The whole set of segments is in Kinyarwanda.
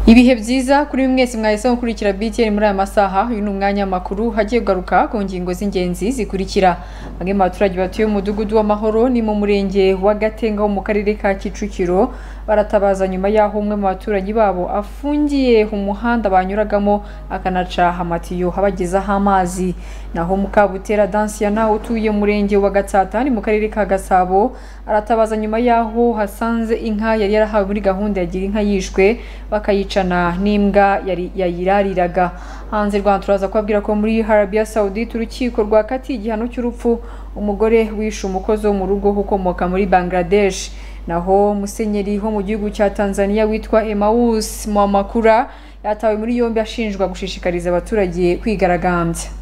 ibihe byiza kuri mwese mwahisemo gukurikira BTN muri aya masaha uyu ni umwanya w'amakuru hagiye kugaruka ku ngingo z'ingenzi zikurikira bamwe mu baturage batuye mu mudugudu w'amahoro ni mu murenge wa gatenga wo mu karere ka kicukiro baratabaza nyuma y'aho umwe mu baturanyi babo afungiye umuhanda banyuragamo akanaca amatiyo abagezaho amazi naho mukabutera dansiyana utuye murenge wa gatsata ni mu karere ka gasabo aratabaza nyuma y'aho hasanze inka yari yarahawe muri gahunda ya gira inka yishwe bakayicana n'imbwa yari yayirariraga hanze rwanda turaza kubabwira ko muri harabiya sawudite urukiko rwakatiye igihano cy'urupfu umugore wishe umukozi wo mu rugo ukomoka muri bangladesh naho musenyeri wo mu gihugu cya tanzania witwa emawus mwamakura yatawe muri yombi ashinjwa gushishikariza abaturage kwigaragambya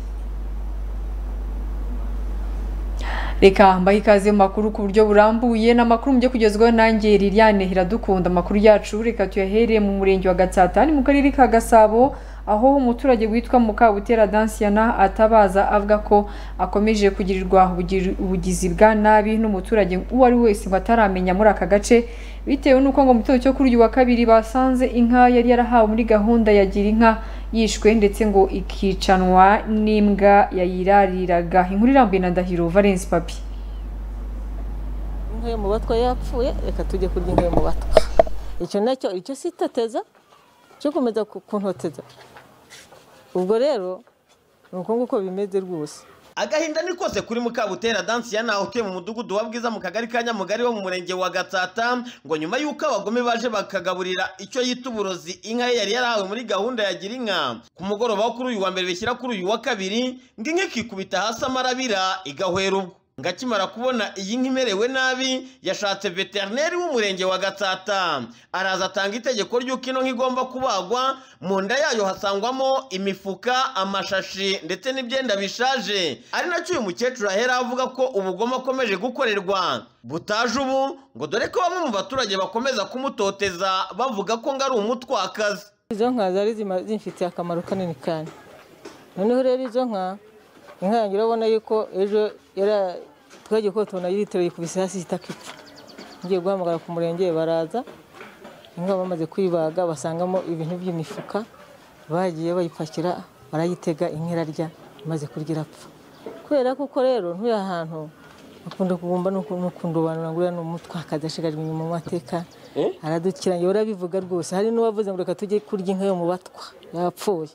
reka mbahe ikaze mu makuru ku buryo burambuye ni amakuru byo kugezwaho nanjye liliane hiradukunda amakuru yacu reka tuyahereye mu murenge wa gatsata ni mu karere ka gasabo aho umuturage witwa mukabutera dansiyana atabaza avuga ko akomeje kugirirwa ubugizi bwa nabi n'umuturage uwo ari wese ngo ataramenya muri aka gace bitewe n'uko ngo mu gitondo cyo kuri uyu wa kabiri basanze inka yari yarahawe muri gahunda ya gira inka yishwe ndetse ngo ikicanwa n'imbwa yayirariraga inkuru irambuye na ndahiro valence papi inka yo mu batwa yapfuye reka tujye kurya inka yo mu batwa icyo nacyo icyo sitateza cyo komeza kuntoteza ubwo rero ni uko nguko bimeze rwose agahinda ni kose kuri mukabutera dansiyana utuye mu mudugudu wa bwiza mu kagari ka nyamugari wo mu murenge wa gatsata ngo nyuma y'uko abagome baje bakagaburira icyo yita uburozi inka ye yari yarahawe muri gahunda ya gira inka ku mugoroba wo kuri uyu wa mbere bishyira kuri uyu wa kabiri ngo inka ikikubita hasi amarabira igahwera ubwo ngakimara kubona iyi nka imerewe nabi yashatse veterineri w'umurenge wa gatsata araza atanga itegeko ry'uko ino nka igomba kubagwa mu nda yayo hasangwamo imifuka amashashi ndetse n'ibyenda bishaje ari nacyo uyu mukecuru ahera avuga ko ubugome akomeje gukorerwa butaje ubu ngo dore ko bamwe mu baturage bakomeza kumutoteza bavuga ko ngo ari umutwakazi izo nka zari zimfitiye akamaro kanini cyane noneho rero izo nka inka yanjye urabona yuko ejo twagiye ko tubona litiro yikubise hasi itaka ipfa ngiye guhamagara ku murenge baraza inka bamaze kuyibaga basangamo ibintu by'imifuka bagiye bayipakira barayitega inka irarya imaze kurya irapfa kubera kuko rero ntuye ahantu akunda kugumba n'ukunda abantu ngo uriya ni umutwakazi ashigajwe inyuma mu mateka aradukira njye urabivuga rwose hari n'uwavuze ngo reka tujye kurya inka yo mu batwa yapfuye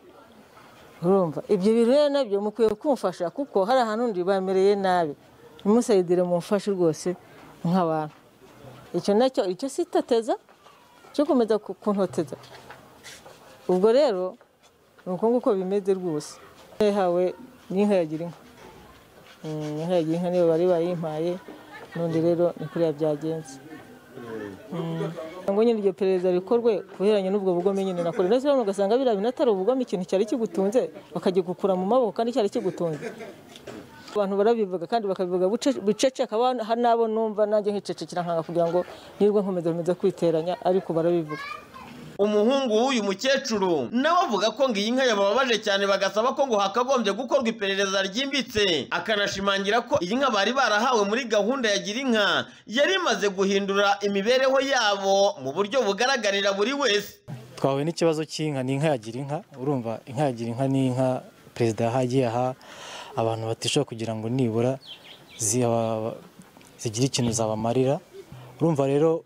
urumva ibyo bintu rero nabyo mukwiye kumufasha kuko hari ahantu undi bamereye nabi nimusayidire mumufashe rwose nk'abantu icyo nacyo icyo sitateza cyo komeza kuntoteza ubwo rero ni uko nguko bimeze rwose yahawe n'inka yagira inka inka yagira inka niyo bari bayimpaye n'undi rero ni kuriya byagenze ngo nyine iryo perereza rikorwe ku bihereranye n'ubwo bugome nyine nakora ndetse urabona ugasanga biriya bintu atari ubugome ikintu cyari kigutunze bakagikukura mu maboko kandi cyari kigutunze abantu barabivuga kandi bakabivuga bucece akaba n'abo numva nanjye nkicecekera nkanga kugira ngo nirwe nkomeza nkomeza kwiteranya ariko barabivuga umuhungu w'uyu mukecuru nawe avuga ko ngo iyi nka yabababaje cyane bagasaba ko ngo hakagombye gukorwa iperereza ryimbitse akanashimangira ko iyi nka bari barahawe muri gahunda ya gira inka yari imaze guhindura imibereho yabo mu buryo bugaragarira buri wese twahuye n'ikibazo cy'inka ni inka ya gira inka urumva inka ya gira inka ni inka perezida yahagiye aha abantu batishoboye kugira ngo nibura zigire ikintu zabamarira urumva rero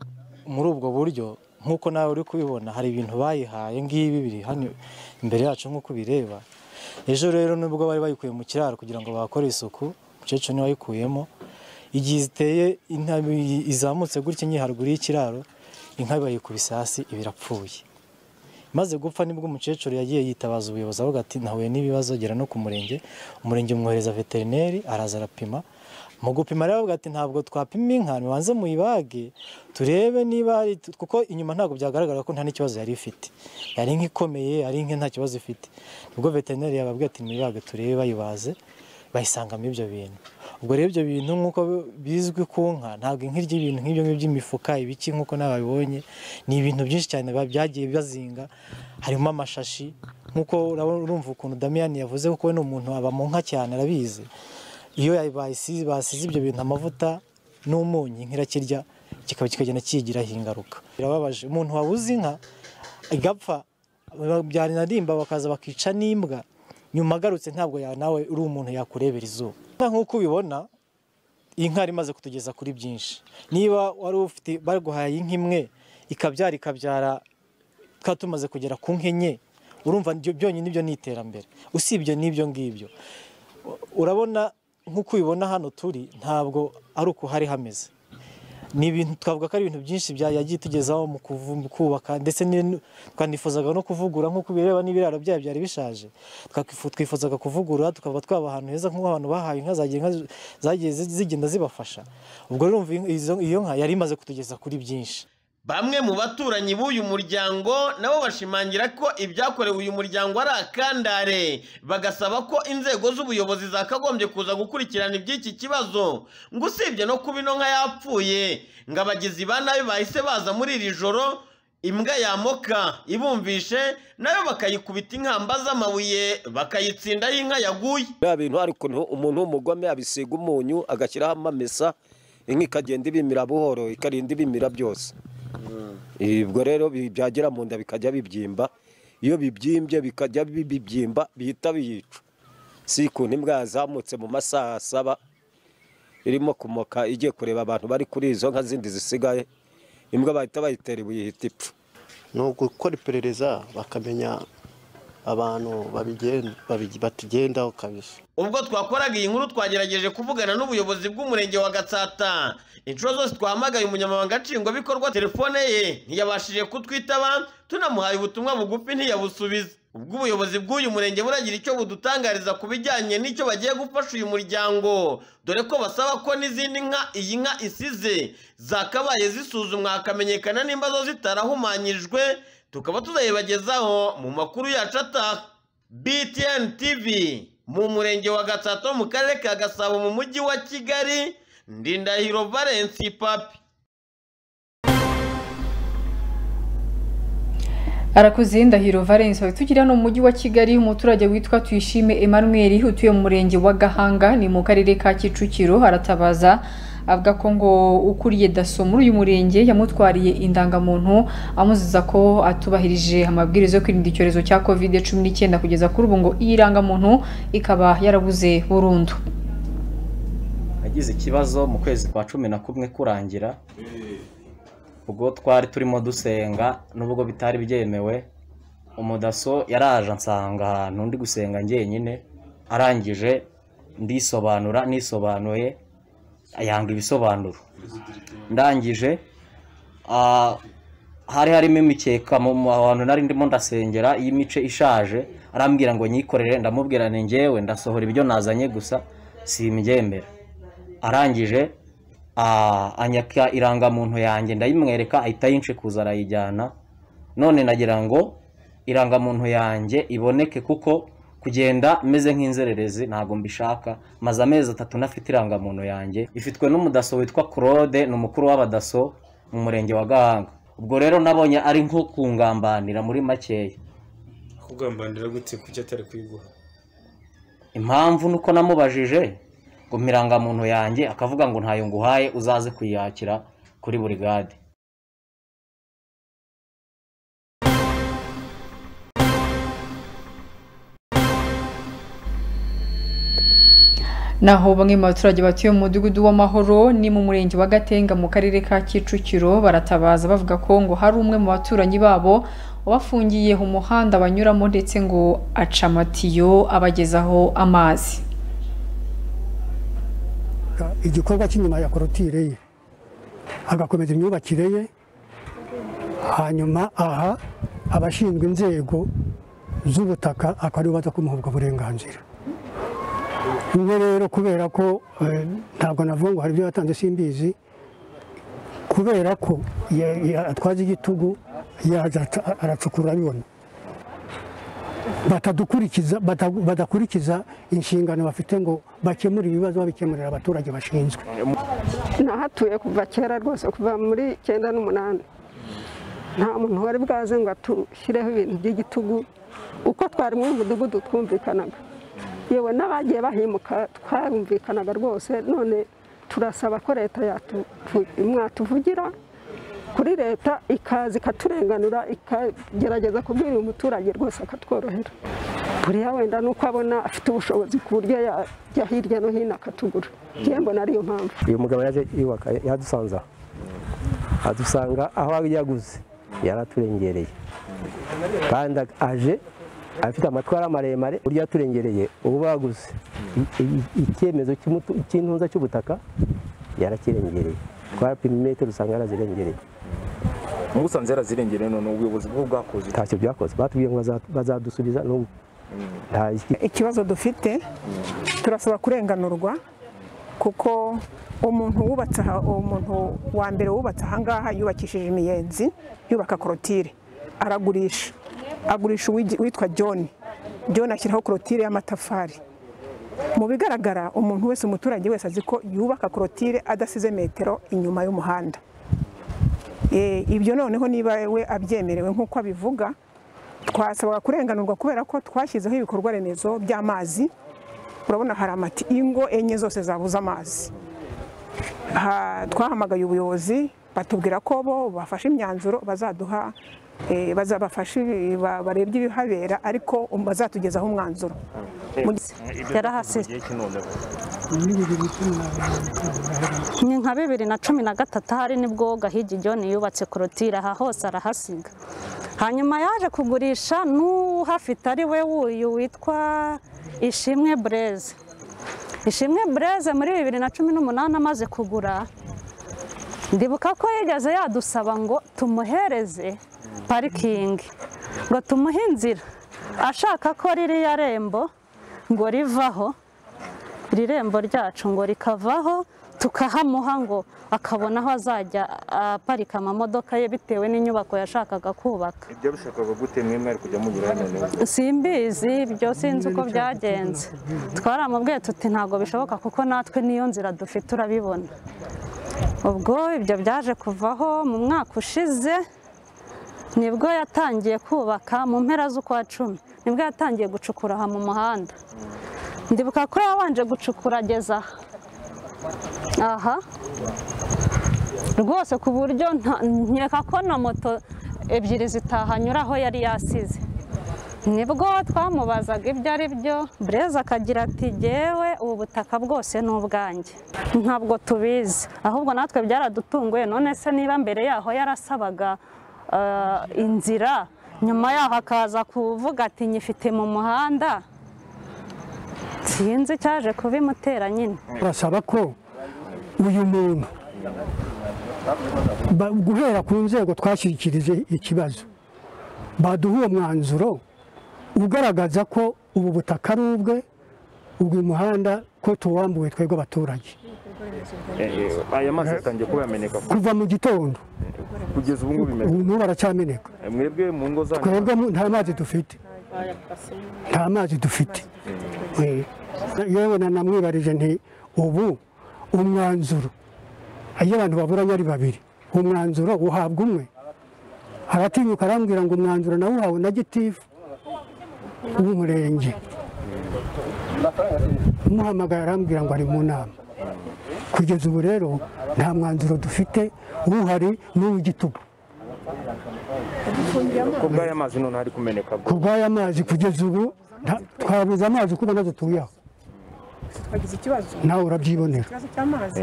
muri ubwo buryo nk'uko nawe uri kubibona hari ibintu bayihaye ngibi biri hano imbere yacu nk'uko bireba ejo rero nubwo bari bayikuye mu kiraro kugira ngo bakore isuku umukecuru niwe wayikuyemo igihe ziteye izamutse gutya nyiharuguru y'ikiraro inka bayikubise hasi ibirapfuye maze gupfa nibwo umukecuru yagiye yitabaza ubuyobozi avuga ati ntahuye n'ibibazo gera no ku murenge umurenge umwohereza veterineri araza arapima mu gupima rero ati ntabwo twapima inka mubanze muyibage turebe niba hari kuko inyuma ntabwo byagaragara ko nta n'ikibazo yari ifite yari inka ikomeye yari inka nta kibazo ifite nibwo veterineri yababwiye ati muyibage turebe bayibaze bayisangamo ibyo bintu ubwo rero ibyo bintu nk'uko bizwi ku nka ntabwo inka irya ibintu nk'ibyo ngibyo by'imifuka ibiki nk'uko nababibonye ni ibintu byinshi cyane byagiye bazinga harimo amashashi nk'uko urumva ukuntu damiyani yavuze kuko we ni umuntu aba mu nka cyane arabizi iyo basize ibyo bintu amavuta n'umunyu inka irakirya kikaba kikagenda kiyigiraho ingaruka birababaje umuntu wabuze inka igapfa byanarimba bakaza bakica n'imbwa nyuma agarutse ntabwo ya- nawe uri umuntu yakurebera izuba nk'uko ubibona inka yari imaze kutugeza kuri byinshi niba wari ufite baguhaye inka imwe ikabyara ikabyara tukaba tumaze kugera ku nka enye urumva nibyo- byonyine nibyo ni iterambere usibye n'ibyo ngibyo urabona nk'uko ubibona hano turi ntabwo ari uko hari hameze ni ibintu twavuga ko ari ibintu byinshi bya- yagiye itugezaho mu kuvu- mu kubaka ndetse ni- twanifuzaga no kuvugura nk'uko bireba n'ibiraro byayo byari bishaje Twakifu- twifuzaga kuvugura tukaba twaba ahantu heza nk'aho abantu bahawe inka zagiye inka zi- zagiye zi- zigenda zibafasha ubwo rero urumva iyo- izo- iyo nka yari imaze kutugeza kuri byinshi Bamwe mu baturanyi b'uyu muryango nabo bashimangira ko ibyakorewe uyu muryango ari akandare bagasaba ko inzego z'ubuyobozi zakagombye kuza gukurikirana iby'iki kibazo ngo usibye no kuba ino nka yapfuye ngo abagizi ba nabi bahise baza muri iri joro imbwa yamoka ibumvishe nayo bakayikubita inkamba z'amabuye bakayitsindaho inka yaguye biriya bintu hari ukuntu umuntu w'umugome abisiga umunyu agashyiraho amamesa inka ikagenda ibimira buhoro ikarinda ibimira byose ibwo rero bi- byagera mu nda bikajya bibyimba iyo bibyimbye bikajya bi- bibyimba bihita biyica si ukuntu imbwa yazamutse mu masaha asaba irimo kumoka igiye kureba abantu bari kuri izo nka zindi zisigaye imbwa bahita bayitera ibuye ihita ipfa ni ugukora iperereza bakamenya abantu babigen- babi- batugendaho kabisa ubwo twakoraga iyi nkuru twagerageje kuvugana n'ubuyobozi bw'umurenge wa gatsata inshuro zose twahamagaye umunyamabanga nshingwabikorwa telefone ye ntiyabashije kutwitaba tunamuhaye ubutumwa bugufi ntiyabusubiza ubwo ubuyobozi bw'uyu murenge buragira icyo budutangariza ku bijyanye n'icyo bagiye gufasha uyu muryango dore ko basaba ko n'izindi nka iyi nka isize zakabaye zisuzumwa hakamenyekana nimba zo zitarahumanyijwe tukaba tuzayibagezaho mu makuru yacu ataha BTN TV mu murenge wa Gatsato mu karere ka Gasabo mu mujyi wa Kigali Ndindahiro Valence Papi arakoze ndahiro valence wawe tugira no mu mujyi wa kigali umuturage witwa tuyishime emmanuel utuye mu murenge wa gahanga ni mu karere ka kicukiro aratabaza avuga ko ngo ukuriye daso muri uyu murenge yamutwariye indangamuntu amuziza ko atubahirije amabwiriza yo kwirinda icyorezo cya covid cumi n'icyenda kugeza kuri ubu ngo iyi rangamuntu ikaba yarabuze burundu nagize ikibazo mu kwezi kwa cumi na kumwe kurangira ubwo twari turimo dusenga n'ubwo bitari byemewe umudaso yaraje ansanga ahantu ndi gusenga njyenyine arangije ndisobanura nisobanuye yanga ibisobanuro ndangije ah, hari harimo imikeka mu mu hantu nari ndimo ndasengera y'imice ishaje arambwira ngo nyikorere ndamubwira ni njyewe ndasohora ibyo nazanye gusa simbyemera arangije ah, anyaka irangamuntu yanjye ndayimwereka ahita yinshikuza arayijyana none nagira ngo irangamuntu yanjye iboneke kuko kugenda meze nk'inzererezi ntabwo mbishaka maze amezi atatu nafite irangamuntu yanjye ifitwe n'umudaso witwa claude ni umukuru w'abadaso mu murenge wa gahanga ubwo rero nabonye ari nko kungambanira muri makeya kugambanira gute kuki atari kuyiguha impamvu nuko namubajije ngo mirangamuntu yanjye akavuga ngo ntayo nguhaye uzaze kuyakira kuri burigade naho bamwe mu baturage batuye mu mudugudu w'amahoro ni mu murenge wa gatenga mu karere ka kicukiro baratabaza bavuga ko ngo hari umwe mu baturanyi babo wabafungiye umuhanda banyuramo ndetse ngo aca amatiyo abagezaho amazi igikorwa cy'inyuma ya korotire ye agakomeza imyubakire ye hanyuma aha abashinzwe inzego z'ubutaka akaba aribo baza kumuha ubwo burenganzira imwe rero kubera ko eh, ntabwo navuga ngo hari ibyo yatanze simbizi kubera ko ya- ya- atwaza igitugu yaza aca- aracukura abibona batadukurikiza bata- badakurikiza inshingano bafite ngo bakemure ibibazo babikemurira abaturage bashinzwe nahatuye kuva kera rwose kuva muri icyenda n'umunani nta muntu wari bwaze ngo atushyireho ibintu by'igitugu uko twari muri uyu mudugudu twumvikanaga yewe n'abagiye bahimuka twarumvikanaga rwose none turasaba ko leta yatu- tu- mwatuvugira kuri leta ikaza ikaturenganura ikagerageza kubwira uyu muturage rwose akatworohera buriya wenda ni uko abona afite ubushobozi ku buryo yajya hirya no hino akatugura ngiye mbona ariyo mpamvu uyu mugabo yaje yubaka yadusanze aho adusanga aho yaguze yaraturengereye kandi aje afite amatwara maremare burya yaturengereye ubu baguze icyemezo cy'intuza cy'ubutaka yarakirengereye twarapima imetero usanga yarazirengereye musanze yarazirengereye none ubuyobozi bwo bwakoze ntacyo byakoze batubwiye ngo baza- bazadusubiza n'ubu nta ikibazo dufite turasaba kurenganurwa kuko umuntu wubatse aha umuntu wa mbere wubatse aha ngaha yubakishije imiyenzi yubaka korotire aragurisha agurisha uwigi- uwitwa john john ashyiraho korotire y'amatafari mu bigaragara umuntu wese umuturage wese azi ko yubaka korotire adasize metero inyuma y'umuhanda Eh, ibyo noneho niba we abyemerewe nk'uko abivuga twasabaga kurenganurwa kubera ko twashyizeho ibikorwa remezo by'amazi urabona hari amati ingo enye zose zabuze amazi Ha- twahamagaye ubuyobozi batubwira ko bo bafashe imyanzuro bazaduha eh, bazabafashe ba- barebye ibihabera ariko um- bazatugezaho umwanzuro yarahasize ni nka bibiri na cumi na gatatu ahari nibwo gahigi john yubatse korotire aha hose arahasiga hanyuma yaje kugurisha n'uhafite ari we wuyu witwa ishimwe bureze ishimwe bureze muri bibiri na cumi n'umunani amaze kugura ndibuka ko yigeze yadusaba ngo tumuhereze parikingi ngo tumuhe inzira ashaka ko ririya rembo ngo rivaho iri rembo ryacu ngo rikavaho tukahamuha ngo akabona aho azajya aparika amamodoka ye bitewe n'inyubako yashakaga kubaka ibyo bishakaga gute mwe mwari kujya mugira none simbizi ibyo sinzi uko byagenze twaramubwiye tuti ntabwo bishoboka kuko natwe n'iyo nzira dufite urabibona ubwo ibyo byaje kuvaho mu mwaka ushize nibwo yatangiye kubaka mu mpera z'ukwa cumi nibwo yatangiye gucukura aha mu muhanda ndibuka ko yabanje gucukura ageza aha aha rwose ku buryo nta- nkeka ko na moto ebyiri zitahanyura aho yari yasize nibwo twamubazaga ibyo ari byo bureze akagira ati jyewe ubu butaka bwose ni ubwanjye ntabwo tubizi ahubwo natwe byaradutunguye none se niba mbere yaho yarasabaga eh, inzira nyuma yaho akaza kuvuga ati nyifite mu muhanda sinzi cyaje kubimutera nyine turasaba ko uyu muntu ba- guhera ku nzego twashyikirije ikibazo baduha uwo mwanzuro ugaragaza ko ubu butaka ari ubwe ubwo muhanda ko tuwambuwe twebwe abaturage aya mazi yatangiye kuba yameneka kuva mu gitondo kugeza ubu ngubu bimeze ubu n'ubu aracyameneka mwebwe mu ngo zanyu twebwe mu- nta mazi dufite nta mazi dufite Eh, yewe na namwibarije nti ubu umwanzuro iyo abantu baburanye ari babiri umwanzuro uhabwa umwe aratinyuka arambwira ngo umwanzuro nawuhawe na gitifu w'umurenge umuhamagara arambwira ngo ari mu nama kugeza ubu rero nta mwanzuro dufite uhari n'uw'igitugu ku bw'aya mazi none hari kumeneka ku bw'aya mazi kugeza ubu nta- twabuze amazi kuko nazo tuyaho twagize ikibazo nawe urabyibonera ikibazo cy'amazi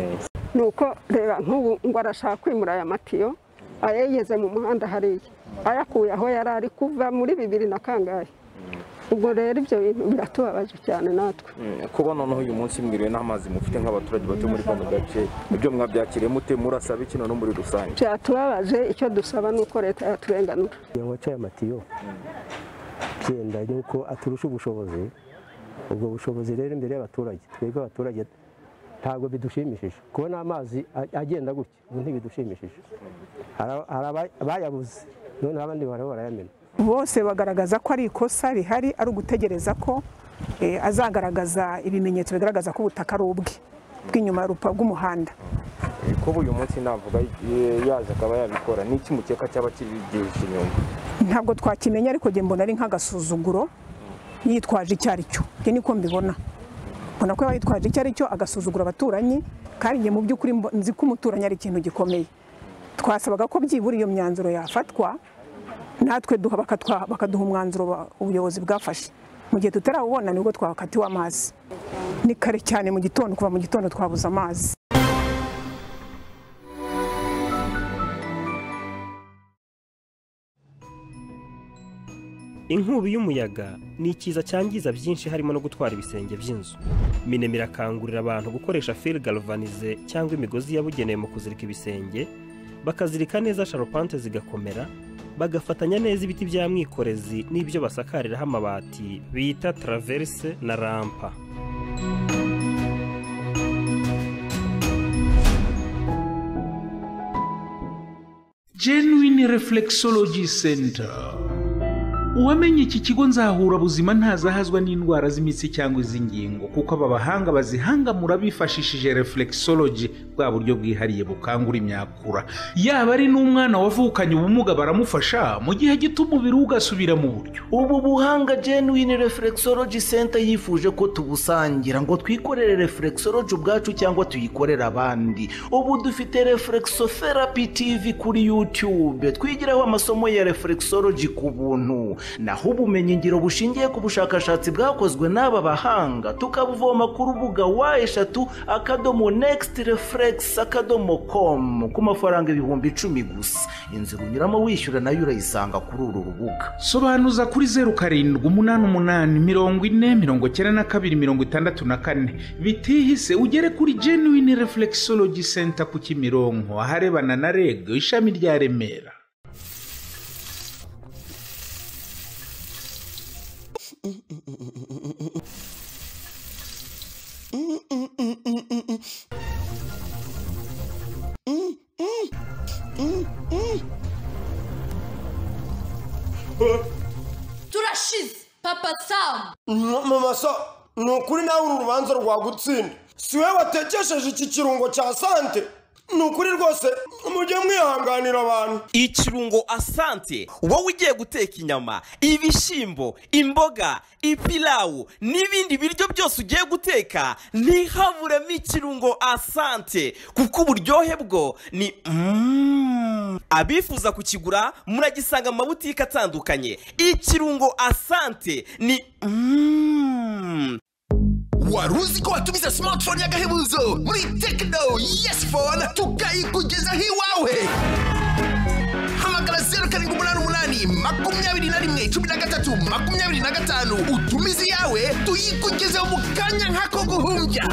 ni uko reba nk'ubu ngo arashaka kwimura aya matiyo ayayeze mu muhanda hariya ayakuye aho yari ari kuva muri bibiri na kangahe ubwo rero ibyo bintu biratubabaje cyane natwe kuba noneho uyu munsi mwiriwe n'amazi mufite nk'abaturage batuye muri kano gace ibyo mwabyakiriye mute murasaba iki noneho muri rusange byatubabaje icyo dusaba ni uko leta yaturenganura ngo aca aya matiyo byenda nuko aturusha ubushobozi ubwo bushobozi rero imbere y'abaturage twebwe abaturage ntabwo bidushimishije kubona amazi a- agenda gutya ubu ntibidushimishije Hari- hari aba- bayabuze noneho abandi baraba barayamena bose bagaragaza ko ari ikosa rihari ari ugutegereza ko eh, azagaragaza ibimenyetso bigaragaza ko ubutaka ari ubwe bw'inyuma rupa bw'umuhanda kuba uyu munsi navuga eh, yaje akaba yabikora ni iki mukeka cyaba kibigisha inyuma ntabwo twakimenya ariko njye mbona ari nk'agasuzuguro yitwaje icyo ari cyo njye niko mbibona mbona ko yaba yitwaje icyo ari cyo agasuzugura abaturanyi kandi njye mu by'ukuri mbo- nzi ko umuturanyi ari ikintu gikomeye twasabaga ko byibura iyo myanzuro yafatwa natwe duha bakatwa- bakaduha umwanzuro ba- ubuyobozi bwafashe mu gihe tutarawubona nibwo twakatiwe amazi ni kare cyane mu gitondo kuva mu gitondo twabuze amazi inkubi y'umuyaga ni ikiza cyangiza byinshi harimo no gutwara ibisenge by'inzu minema irakangurira abantu gukoresha fil galvanize cyangwa imigozi yabugenewe mu kuzirika ibisenge bakazirika neza sharopante zigakomera bagafatanya neza ibiti bya mwikorezi n'ibyo basakariraho amabati bita traverse na rampa genuine reflexology center uwamenye iki kigo nzahurabuzima ntazahazwa n'indwara z'imitsi cyangwa iz'ingingo kuko aba bahanga bazihangamura bifashishije reflexology bwa buryo bwihariye bukangura imyakura yaba ari n'umwana wavukanye ubumuga baramufasha mu gihe gito umubiri we ugasubira mu buryo ubu buhanga genuine reflexology center yifuje ko tubusangira ngo twikorere reflexology ubwacu cyangwa tuyikorere abandi ubu dufite reflexotherapy tv kuri youtube twigiraho amasomo ya reflexology ku buntu naho ubumenyingiro bushingiye ku bushakashatsi bwakozwe n'aba bahanga tukabuvoma ku rubuga wa eshatu akadomo next reflex akadomo com ku mafaranga ibihumbi icumi gusa inzira unyuramo wishyura nayo urayisanga kuri uru rubuga sobanuza kuri zeru karindwi umunani umunani mirongo ine mirongo icyenda na kabiri mirongo itandatu na kane bitihise ugere kuri genuine reflexology center ku kimironko aharebana na reg ishami rya remera turashize papa samu mama so ni ukuri nawe uru rubanza rwagutsinda si we watekesheje iki kirungo cya sante ni ukuri rwose mujye mwihanganira abantu ikirungo asante wowe ugiye guteka inyama ibishyimbo imboga ipilawu n'ibindi biryo byose ugiye guteka ntihaburemo ikirungo asante kuko uburyohe bwo ni Mm. abifuza kukigura muragisanga mu mabutike atandukanye ikirungo asante ni Mm. wari uzi ko watumiza smartphone y'agahebuzo muri tekino yesi fone tukayikugezaho iwawe hamagara zeru karindwi umunani umunani makumyabiri na rimwe cumi na gatatu makumyabiri na gatanu utumize iyawe tuyikugezeho mu kanya nk'ako guhumbya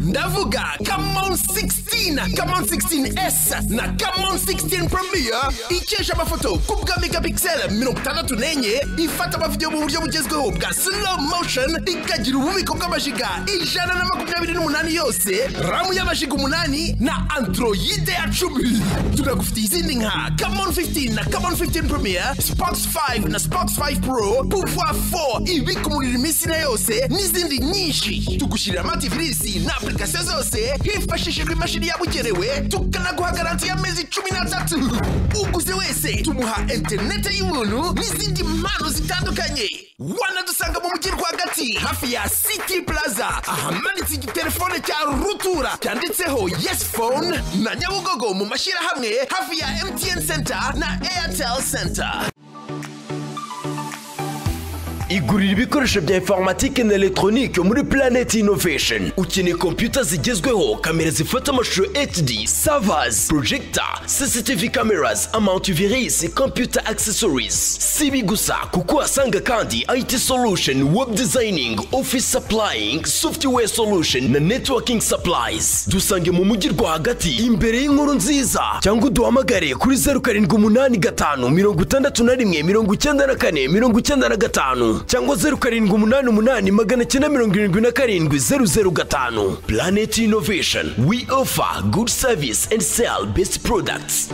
ndavuga kamon 16 kamon 16s na kamon 16 premier ikesha amafoto ku bwa megapixel mirongo itandatu n'enye ifata amavidewo mu buryo bugezweho bwa slow motion ikagira ububiko bw'amajiga ijana na makumyabiri n'umunani yose ramu y'amajiga umunani na androide ya cumi tunagufitiye izindi nka kamon 15 na kamon 15 premier spox 5 na spox 5 pro pouvoir 4 ibika umuriro iminsi na yose n'izindi nyinshi tugushyirira amativirisi na apurikasiyo zose hifashishijwe imashini yabugenewe tukanaguha garanti y'amezi cumi n'atatu uguze wese tumuha interineti y'ubuntu n'izindi mpano zitandukanye wanadusanga mu mujyi rwagati hafi ya city plaza ahamanitse igitelefone cya rutura cyanditseho yes phone na nyabugogo mu mashyirahamwe hafi ya mtn center na airtel center igurira ibikoresho bya informatike na elegitoronike muri Planet Innovation ukeneye kompiyuta zigezweho kamera zifata amashusho HD servers projector CCTV cameras antivirus computer accessories si ibi gusa kuko uhasanga kandi IT solution web designing office supplying software solution na networking supplies dusange mu mujyi rwagati imbere y'inkuru nziza cyangwa uduhamagare kuri zeru karindwi umunani gatanu mirongo itandatu na rimwe mirongo icyenda na kane mirongo icyenda na gatanu cyangwa zeru karindwi umunani umunani magana cyenda mirongo irindwi na karindwi zeru zeru gatanu planet innovation we offer good service and sell best products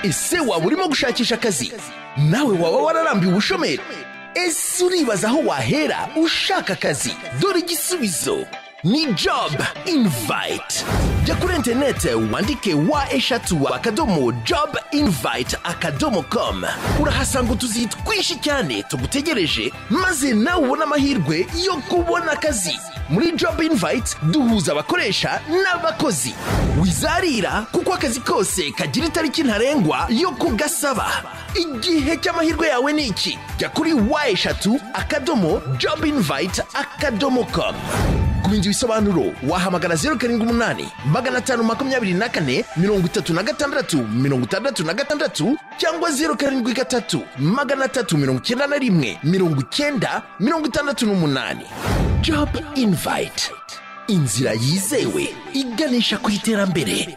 ese waba urimo gushakisha akazi nawe waba wararambiwe ubushomeri ese uribaza aho wahera ushaka akazi dore igisubizo ni job invite jya kuri interineti wandike wa eshatu akadomo job invite akadomo com urahasanga utuzi twinshi cyane tugutegereje maze nawe ubone amahirwe yo kubona akazi muri job invite duhuza abakoresha n'abakozi wizarira kuko akazi kose kagira itariki ntarengwa yo kugasaba igihe cy'amahirwe yawe ni iki jya kuri wa eshatu akadomo job invite akadomo com kumenya ibisobanuro wahamagara zeru karindwi umunani magana atanu makumyabiri na kane mirongo itatu na gatandatu mirongo itandatu na gatandatu cyangwa zeru karindwi gatatu magana atatu mirongo icyenda na rimwe mirongo icyenda mirongo itandatu n'umunani job invite inzira yizewe iganisha ku iterambere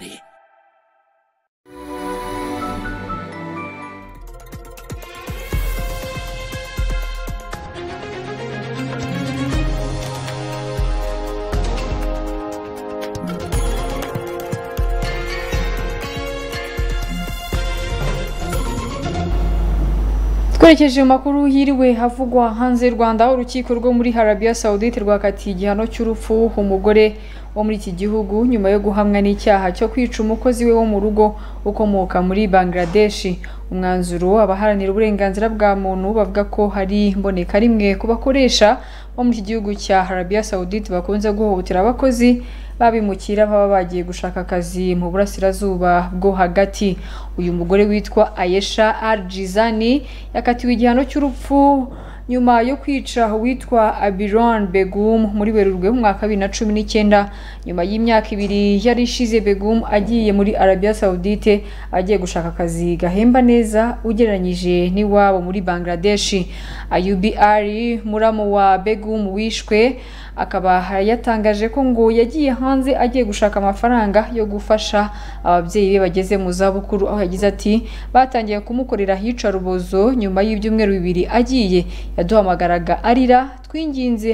twerekeje mu makuru hiriwe havugwa hanze y'u rwanda aho urukiko rwo muri harabiya sawudite rwakatiye igihano cy'urupfu umugore wo muri iki gihugu nyuma yo guhamwa n'icyaha cyo kwica umukozi we wo mu rugo ukomoka muri bangladeshi umwanzuro abaharanira uburenganzira bwa muntu bavuga ko hari mboneka rimwe ku bakoresha bo muri iki gihugu cya harabiya sawudite bakunze guhohotera abakozi babimukira baba bagiye gushaka akazi mu burasirazuba bwo hagati uyu mugore witwa ayesha arjizani yakatiwe igihano cy'urupfu nyuma yo kwica uwitwa abiron begum muri werurwe mu mwaka bibiri na cumi n'icyenda nyuma y'imyaka ibiri yari ishize begum agiye muri arabiya sawudite agiye gushaka akazi gahemba neza ugereranyije n'iwabo muri bangladeshi ayubi ari muramu wa begum wishwe akaba yatangaje ko ngo yagiye hanze agiye gushaka amafaranga yo gufasha ababyeyi be bageze mu zabukuru aho yagize ati batangiye kumukorera ahicarubozo nyuma y'ibyumweru bibiri agiye yaduhamagaraga arira twinginze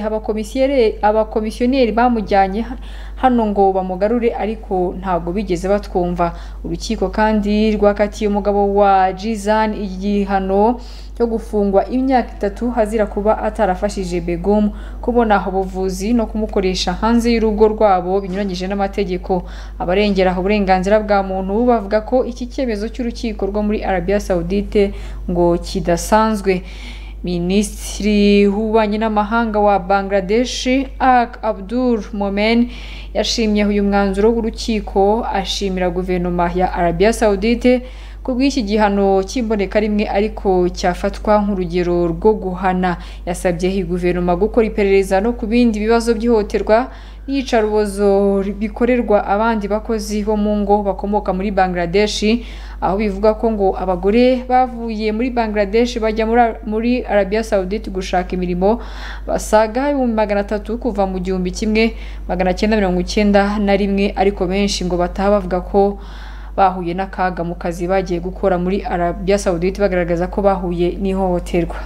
abakomisiyoneri bamujyanye hano ngo bamugarure ariko ntabwo bigeze batwumva urukiko kandi rwakatiye umugabo wa jizani igihano cyo gufungwa imyaka itatu hazira kuba atarafashije begum kubona ubuvuzi no kumukoresha hanze y'urugo rwabo binyuranyije n'amategeko abarengera uburenganzira bwa muntu bavuga ko iki cyemezo cy'urukiko rwo muri arabiya sawudite ngo kidasanzwe minisitiri w'ububanyi n'amahanga wa bangladesh ak abdul momen yashimye uyu mwanzuro w'urukiko ashimira guverinoma ya arabiya sawudite ku bw'iki gihano cy'imboneka rimwe ariko cyafatwa nk'urugero rwo guhana yasabye iyi guverinoma gukora iperereza no ku bindi bibazo by'ihohoterwa n'iyicarubozo bikorerwa abandi bakozi bo mu ngo bakomoka muri bangladeshi aho bivuga ko ngo abagore bavuye muri bangladesh bajya muri arabiya sawudite gushaka imirimo basaga ibihumbi magana atatu kuva mu gihumbi kimwe magana cyenda mirongo icyenda na rimwe ariko benshi ngo bataha bavuga ko bahuye n'akaga mu kazi bagiye gukora muri arabiya sawudite bagaragaza ko bahuye n'ihohoterwa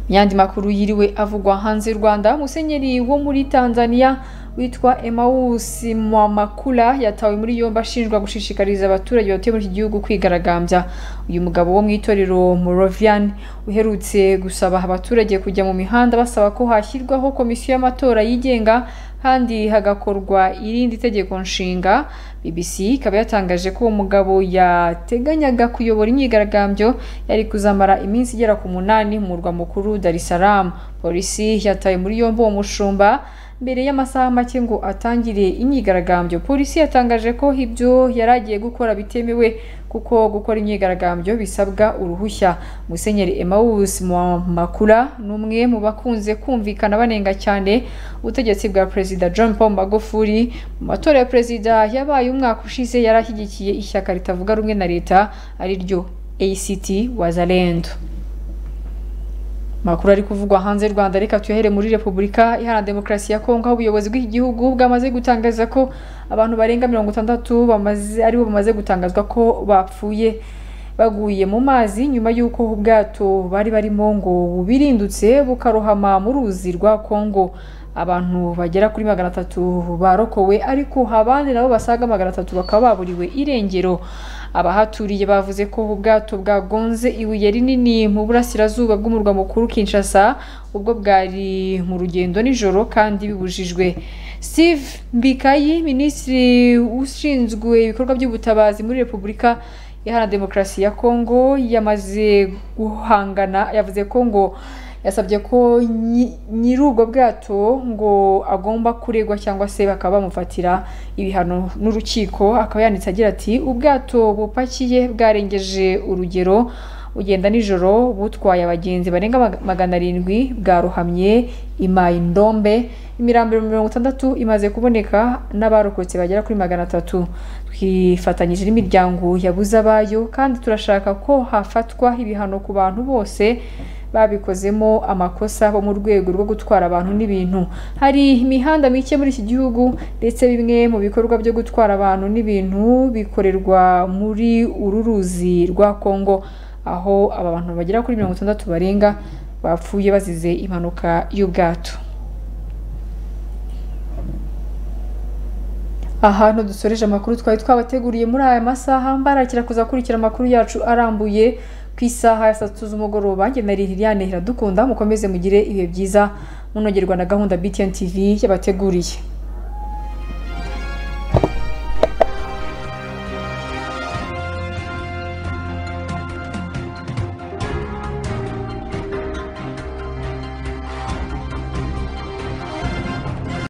mu yandi makuru yiriwe avugwa hanze y'u rwanda musenyeri wo muri tanzania witwa emawusi mwamakula yatawe muri yombi ashinjwa gushishikariza abaturage batuye muri iki gihugu kwigaragambya uyu mugabo wo mu itorero morovian uherutse gusaba abaturage kujya mu mihanda basaba ko hashyirwaho komisiyo y'amatora yigenga kandi hagakorwa irindi tegeko nshinga bbc ikaba yatangaje ko uwo mugabo yateganyaga kuyobora imyigaragambyo yari kuzamara iminsi igera ku munani mu murwa mukuru darisaramu polisi yataye muri yombi uwo mushumba mbere y'amasaha make ngo atangire imyigaragambyo polisi yatangaje ko ibyo yari agiye gukora bitemewe kuko gukora imyigaragambyo bisabwa uruhushya musenyeri emawusi makura ni umwe mu bakunze kumvikana banenga cyane ubutegetsi bwa perezida john paul magufuli mu matora ya perezida yabaye umwaka ushize yari ashyigikiye ishyaka ritavuga rumwe na leta ariryo act wazalendo makuru ari kuvugwa hanze y'u rwanda reka tuyahere muri repubulika iharanira demokarasi ya kongo aho ubuyobozi bw'iki gihugu bwamaze gutangaza ko abantu barenga mirongo itandatu aribo bamaze gutangazwa ko bapfuye baguye mu mazi nyuma y'uko ubwato bari barimo ngo bubirindutse bukarohama mu ruzi rwa kongo abantu bagera kuri magana atatu barokowe ariko abandi nabo basaga magana atatu bakaba baburiwe irengero abahaturiye bavuze ko ubwato bwagonze ibuye rinini mu burasirazuba bw'umurwa mukuru Kinshasa ubwo bwari mu rugendo nijoro kandi bibujijwe steve mbikayi minisitiri ushinzwe ibikorwa by'ubutabazi muri repubulika iharanira demokarasi ya kongo yamaze guhangana yavuze ko ngo yasabye ko nyi- nyiri ubwo bwato ngo agomba kuregwa cyangwa se bakaba bamufatira ibihano n'urukiko akaba yanditse agira ati ubwato bupakiye bwarengeje urugero ugenda nijoro butwaye abagenzi barenga mag- magana arindwi bwarohamye imaye indombe imirambiro mirongo itandatu imaze kuboneka n'abarokotse bagera kuri magana atatu twifatanyije n'imiryango yabuze abayo kandi turashaka ko hafatwa ibihano ku bantu bose babikozemo amakosa bo mu rwego rwo gutwara abantu n'ibintu hari imihanda mike muri iki gihugu ndetse bimwe mu bikorwa byo gutwara abantu n'ibintu bikorerwa muri uru ruzi rwa kongo aho aba bantu bagera kuri mirongo itandatu barenga bapfuye bazize impanuka y'ubwato aha nto dusoreje amakuru twari twabateguriye muri aya masaha mbarakira kuza kurikira amakuru yacu arambuye ku isaha ya saa tatu z'umugoroba njye na liliane iradukunda mukomeze mugire ibihe byiza munogerwa na gahunda btn tv yabateguriye